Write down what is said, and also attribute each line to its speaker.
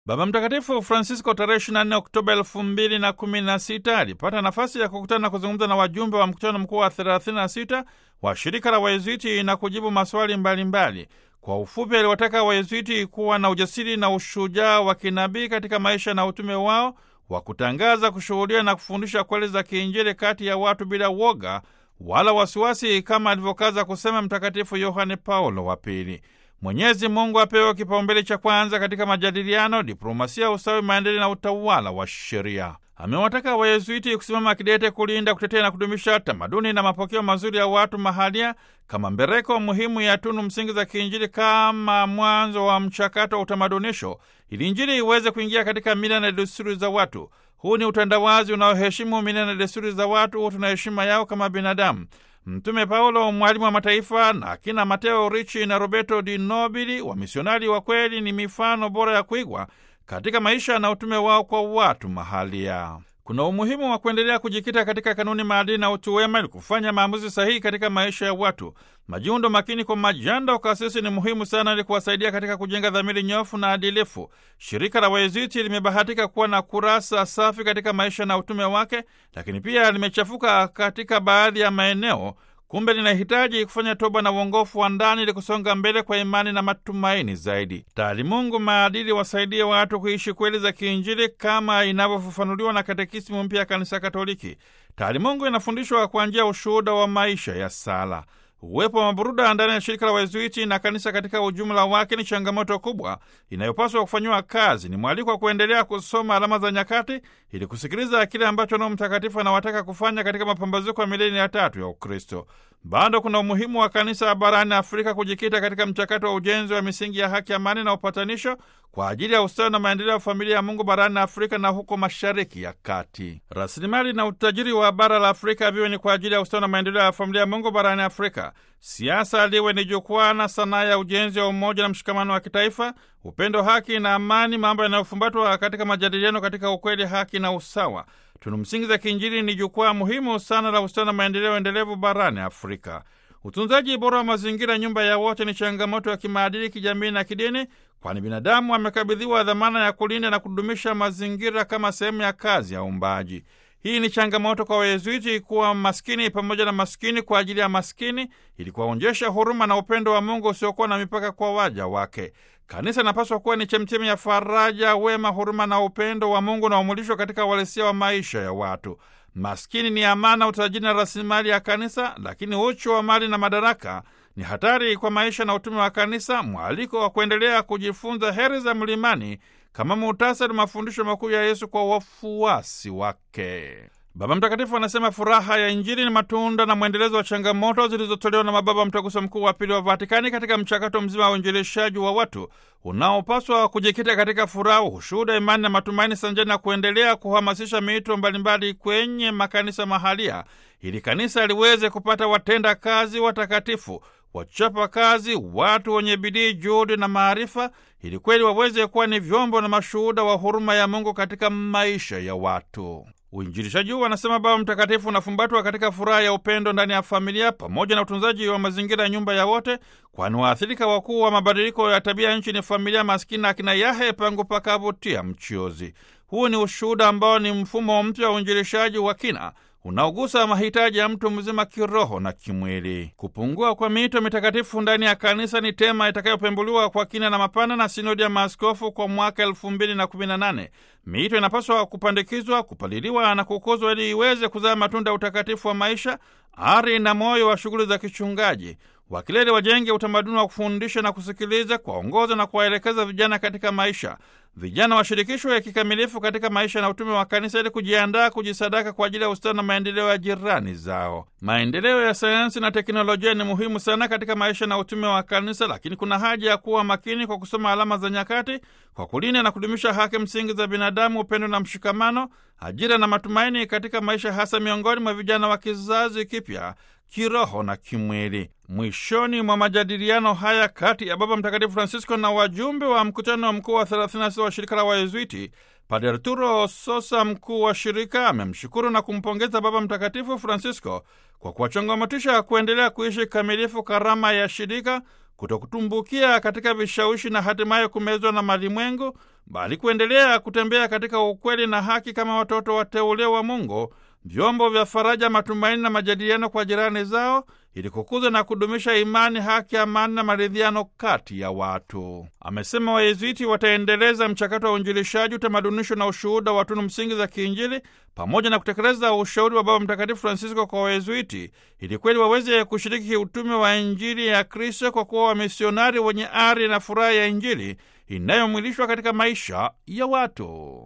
Speaker 1: Baba Mtakatifu Francisco tarehe 24 Oktoba 2016 alipata nafasi ya kukutana na kuzungumza na wajumbe wa mkutano mkuu wa 36 wa shirika la Wayezuiti na kujibu maswali mbalimbali mbali. Kwa ufupi, aliwataka Wayezuiti kuwa na ujasiri na ushujaa wa kinabii katika maisha na utume wao wa kutangaza, kushuhudia na kufundisha kweli za kiinjili kati ya watu bila woga wala wasiwasi, kama alivyokaza kusema Mtakatifu Yohane Paulo wa Pili. Mwenyezi Mungu apewe kipaumbele cha kwanza katika majadiliano, diplomasia, usawi, maendeleo na utawala wa sheria. Amewataka Wayezuiti kusimama kidete kulinda, kutetea na kudumisha tamaduni na mapokeo mazuri ya watu mahalia kama mbereko muhimu ya tunu msingi za kiinjili, kama mwanzo wa mchakato wa utamadunisho, ili Injili iweze kuingia katika mila na desturi za watu. Huu ni utandawazi unaoheshimu mila na desturi za watu, hutu na heshima yao kama binadamu. Mtume Paulo, mwalimu wa mataifa, na akina Mateo Ricci na Roberto Di Nobili, wamisionari wa kweli, ni mifano bora ya kuigwa katika maisha na utume wao kwa watu mahalia. Kuna umuhimu wa kuendelea kujikita katika kanuni, maadili na utu wema ili kufanya maamuzi sahihi katika maisha ya watu. Majiundo makini kwa majanda ukasisi ni muhimu sana ili kuwasaidia katika kujenga dhamiri nyofu na adilifu. Shirika la Wayezuiti limebahatika kuwa na kurasa safi katika maisha na utume wake, lakini pia limechafuka katika baadhi ya maeneo. Kumbe linahitaji kufanya toba na uongofu wa ndani ili kusonga mbele kwa imani na matumaini zaidi. Taalimungu maadili wasaidie watu kuishi kweli za kiinjili kama inavyofafanuliwa na katekisimu mpya ya Kanisa Katoliki. Taalimungu inafundishwa kwa njia ya ushuhuda wa maisha ya sala. Uwepo wa maburuda ndani ya shirika la Wayezuiti na kanisa katika ujumla wake ni changamoto kubwa inayopaswa kufanyiwa kazi. Ni mwaliko wa kuendelea kusoma alama za nyakati ili kusikiliza kile ambacho Roho Mtakatifu anawataka kufanya katika mapambazuko ya milenia ya tatu ya Ukristo. Bado kuna umuhimu wa kanisa barani Afrika kujikita katika mchakato wa ujenzi wa misingi ya haki, amani na upatanisho kwa ajili ya ustawi na maendeleo ya familia ya Mungu barani Afrika na huko Mashariki ya Kati. Rasilimali na utajiri wa bara la Afrika viwe ni kwa ajili ya ustawi na maendeleo ya familia ya Mungu barani Afrika. Siasa liwe ni jukwaa na sanaa ya ujenzi wa umoja na mshikamano wa kitaifa, upendo, haki na amani, mambo yanayofumbatwa katika majadiliano katika ukweli, haki na usawa. Tunu msingi za kiinjili ni jukwaa muhimu sana la ustawi na maendeleo endelevu barani Afrika. Utunzaji bora wa mazingira, nyumba ya wote, ni changamoto ya kimaadili, kijamii na kidini, kwani binadamu amekabidhiwa dhamana ya kulinda na kudumisha mazingira kama sehemu ya kazi ya uumbaji. Hii ni changamoto kwa Wayezuiti kuwa maskini pamoja na maskini kwa ajili ya maskini, ili kuwaonyesha huruma na upendo wa Mungu usiokuwa na mipaka kwa waja wake. Kanisa inapaswa kuwa ni chemchemi ya faraja, wema, huruma na upendo wa Mungu unaomulishwa katika uhalisia wa maisha ya watu. Maskini ni amana, utajiri na rasilimali ya kanisa, lakini uchu wa mali na madaraka ni hatari kwa maisha na utume wa kanisa. Mwaliko wa kuendelea kujifunza heri za mlimani kama muhtasari mafundisho makuu ya Yesu kwa wafuasi wake. Baba Mtakatifu anasema furaha ya Injili ni matunda na mwendelezo wa changamoto zilizotolewa na mababa Mtaguso Mkuu wa Pili wa Vatikani katika mchakato mzima wa uinjilishaji wa watu unaopaswa kujikita katika furaha, ushuhuda, imani na matumaini, sanjani na kuendelea kuhamasisha miito mbalimbali kwenye makanisa mahalia, ili kanisa liweze kupata watenda kazi watakatifu, wachapa kazi, watu wenye bidii, juhudi na maarifa, ili kweli waweze kuwa ni vyombo na mashuhuda wa huruma ya Mungu katika maisha ya watu. Uinjilishaji huu, anasema Baba Mtakatifu, unafumbatwa katika furaha ya upendo ndani ya familia pamoja na utunzaji wa mazingira ya nyumba ya wote, kwani waathirika wakuu wa mabadiliko ya tabia nchi ni familia maskini, akina yahe pangu pakavutia mchiozi. Huu ni ushuhuda ambao ni mfumo mpya wa uinjilishaji wa kina unaogusa mahitaji ya mtu mzima kiroho na kimwili. Kupungua kwa miito mitakatifu ndani ya kanisa ni tema itakayopembuliwa kwa kina na mapana na sinodi ya maaskofu kwa mwaka elfu mbili na kumi na nane. Miito inapaswa kupandikizwa, kupaliliwa na kukuzwa ili iweze kuzaa matunda ya utakatifu wa maisha, ari na moyo wa shughuli za kichungaji. Wakileli wajenge utamaduni wa kufundisha na kusikiliza, kuwaongoza na kuwaelekeza vijana katika maisha. Vijana washirikishwe kikamilifu katika maisha na utume wa kanisa ili kujiandaa kujisadaka kwa ajili ya ustawi na maendeleo ya jirani zao. Maendeleo ya sayansi na teknolojia ni muhimu sana katika maisha na utume wa kanisa, lakini kuna haja ya kuwa makini kwa kusoma alama za nyakati, kwa kulinda na kudumisha haki msingi za binadamu, upendo na mshikamano, ajira na matumaini katika maisha, hasa miongoni mwa vijana wa kizazi kipya kiroho na kimwili. Mwishoni mwa majadiliano haya kati ya Baba Mtakatifu Francisco na wajumbe wa mkutano mkuu wa 36 wa shirika la Wayezuiti, Padre Arturo Sosa, mkuu wa shirika, amemshukuru na kumpongeza Baba Mtakatifu Francisco kwa kuwachangamotisha kuendelea kuishi kamilifu karama ya shirika, kutokutumbukia katika vishawishi na hatimaye kumezwa na malimwengu, bali kuendelea kutembea katika ukweli na haki kama watoto wateule wa Mungu, vyombo vya faraja, matumaini na majadiliano kwa jirani zao, ili kukuza na kudumisha imani, haki, amani na maridhiano kati ya watu. Amesema Wayezuiti wataendeleza mchakato wa uinjilishaji, utamadunisho na ushuhuda wa tunu msingi za kiinjili pamoja na kutekeleza ushauri wa Baba Mtakatifu Francisco kwa Wayezuiti ili kweli waweze kushiriki kiutume wa Injili ya Kristo kwa kuwa wamisionari wenye ari na furaha ya Injili inayomwilishwa katika maisha ya watu.